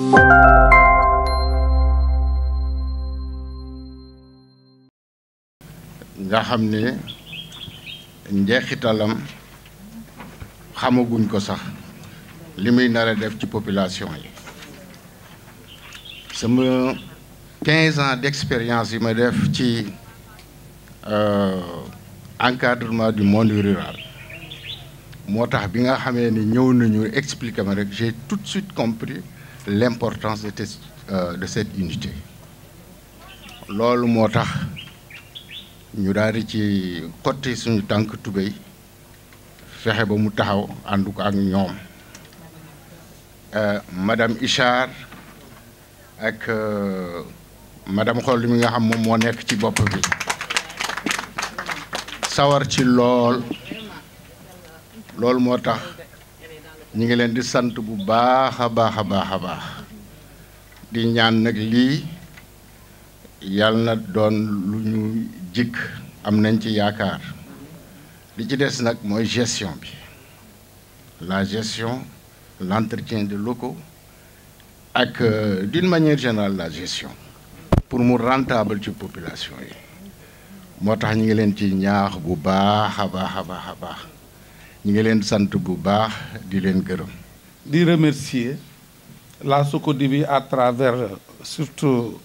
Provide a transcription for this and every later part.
nga xam ne njeexitalam xamaguñ ko sax li muy nar a def ci population yi sama 15 ans d'expérience yi ma def ci encadrement du monde rural moo tax bi nga xamee ni ñëw nañu expliquer ma rek j'ai tout de suite compris l'importance de de cette unité loolu moo tax ñu daal di ci xotti suñu tànk tubéy fexe ba mu taxaw ànd ko ak ñoom madame Ichar ak madame Xoll mi nga xam moom moo nekk ci bopp bi sawar ci lool loolu moo tax ñu ngi leen di sant bu baax a baax a baax a baax di ñaan nag lii yàlla na doon lu ñu jikk am nañ ci yaakaar li ci des nag mooy gestion bi la gestion l'entretien des locaux ak d'une manière générale la gestion pour mu rentable ci population yi moo tax ñu ngi leen ci ñaax bu baax a baax a baax a baax ñu ngi leen sant bu baax di leen gërëm di remercier la SOCODIV à travers surtout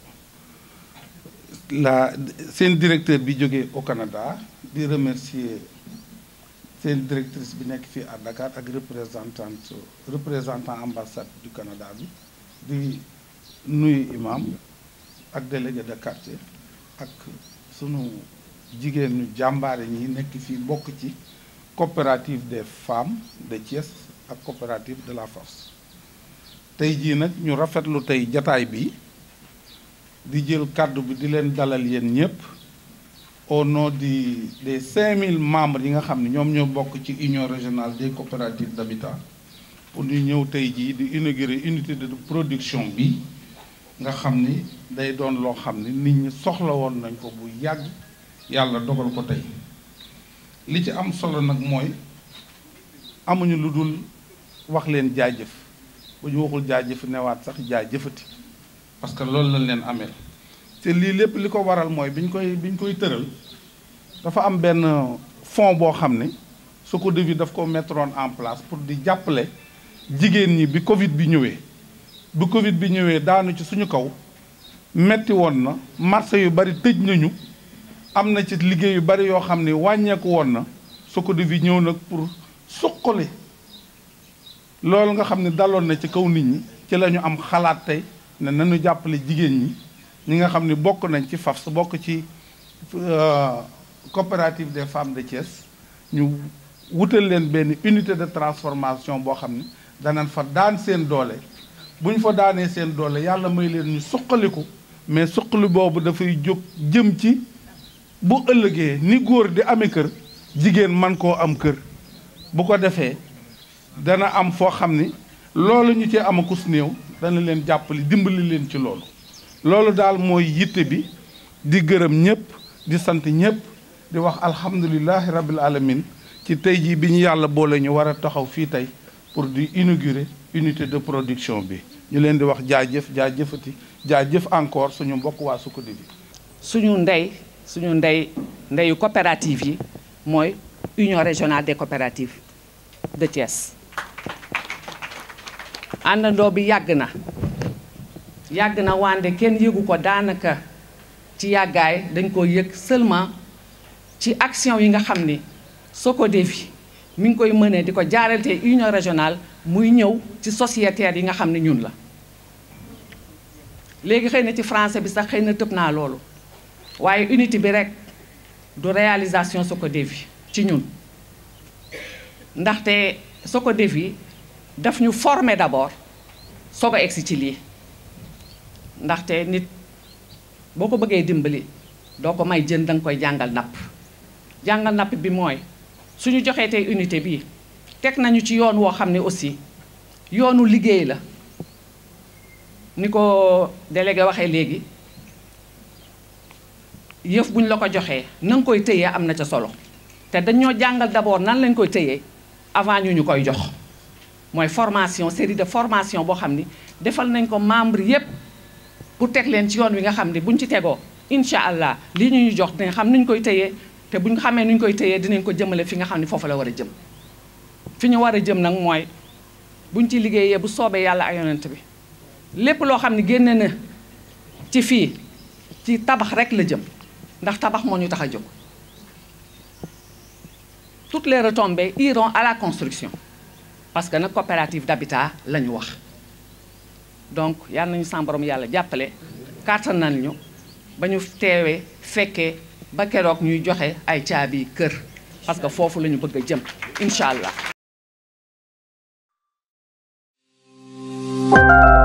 la seen directeur bi jógee au Canada di remercier seen directrice bi nekk fii à Dakar ak représentante représentant ambassade du Canada bi di nuyu imam ak délégué de quartier ak sunu jigéen ñu jàmbaare ñi nekk fii bokk ci coopérative des femmes de Thiès ak coopérative de la force tey jii nag ñu rafetlu tey jataay bi di jël kàddu bi di leen dalal yéen ñëpp au nom di des 5000 membres yi nga xam ne ñoom ñoo bokk ci union régionale des coopératives d'habitat pour ñu ñëw tey jii di inaugurer unité de production bi nga xam ni day doon loo xam ni nit ñi soxla woon nañ ko bu yàgg yàlla dogal ko tey li ci am solo nag mooy amuñu lu dul wax leen jaajëf bu ñu waxul jaajëf newaat sax jaajëfati parce que loolu lañ leen ameel te lii lépp li ko waral mooy bi ñu koy bi ñu koy tëral dafa am benn fonds boo xam ne SOCODEV daf ko mettroon en place pour di jàppale jigéen ñi bi Covid bi ñëwee bi Covid bi ñëwee daanu ci suñu kaw metti woon na marché yu bari tëj nañu am na ci liggéey yu bari yoo xam ne wàññeeku woon na SOCODEV ñëw nag pour suqali loolu nga xam ne daloon na ci kaw nit ñi ci la ñu am xalaat tey ne nañu jàppale jigéen ñi ñi nga xam ne bokk nañ ci FAFS bokk ci coopérative des femmes de Thiès ñu wutal leen benn unité de transformation boo xam ne danañ fa daan seen doole bu ñu fa daanee seen doole yàlla may leen ñu suqaliku mais suqali boobu dafay jóg jëm ci bu ëllëgee ni góor di amee kër jigéen man koo am kër bu ko defee dana am foo xam ni loolu ñu ci amakus néew dana leen jàppale dimbali leen ci loolu loolu daal mooy yitte bi di gërëm ñëpp di sant ñëpp di wax alhamdulilahi rabbil alamin ci tey jii bi ñu yàlla boole ñu war a taxaw fii tey pour di inaugurer unité de production bi ñu leen di wax jaajëf jaajëfati jaajëf encore suñu mbokk waa SOCODEV bi suñu ndey suñu ndey ndeyu coopérative yi mooy union régionale des coopératives de Thiès àndandoo bi yàgg na yàgg na wande kenn yëgu ko daanaka ci yàggaay dañ ko yëg seulement ci action yi nga xam ni SOCODEV mi ngi koy mënee di ko jaarale union régionale muy ñëw ci sociétaires yi nga xam ne ñun la léegi xëy na ci français bi sax xëy na tëb naa loolu waaye unité bi rek du réalisation SOCODEV ci ñun ndaxte SOCODEV yi daf ñu former d'abord soog a egsi ci lii ndaxte nit boo ko bëggee dimbali doo ko may jën danga koy jàngal napp jàngal napp bi mooy suñu joxee tey unité bi teg nañu ci yoon woo xam ne aussi yoonu liggéey la ni ko délégué waxee léegi yëf buñ la ko joxee na nga koy tëyee am na ca solo te dañoo jàngal d'abord nan lañ koy tëyee avant ñu ñu koy jox mooy formation série de formation boo xam ni defal nañ ko membre yépp pour teg leen ci yoon wi nga xam ni buñ ci tegoo incha allah lii ñu ñu jox dinañ xam nuñ koy tëyee te buñ xamee nuñ koy tëyee dinañ ko jëmale fi nga xam ni foofu la war a jëm fi ñu war a jëm nag mooy buñ ci liggéeyee bu soobee yàlla ay yonent bi lépp loo xam ne génne na ci fii ci tabax rek la jëm ndax tabax moo ñu tax a jóg toutes les retombées iront à la construction parce que nag coopérative d'habitat la ñu wax donc yal nañu sa borom yàlla jàppale kàttanal ñu ba ñu teewee fekkee ba keroog ñuy joxe ay caabi kër parce que foofu la ñu bëgg a jëm incha allah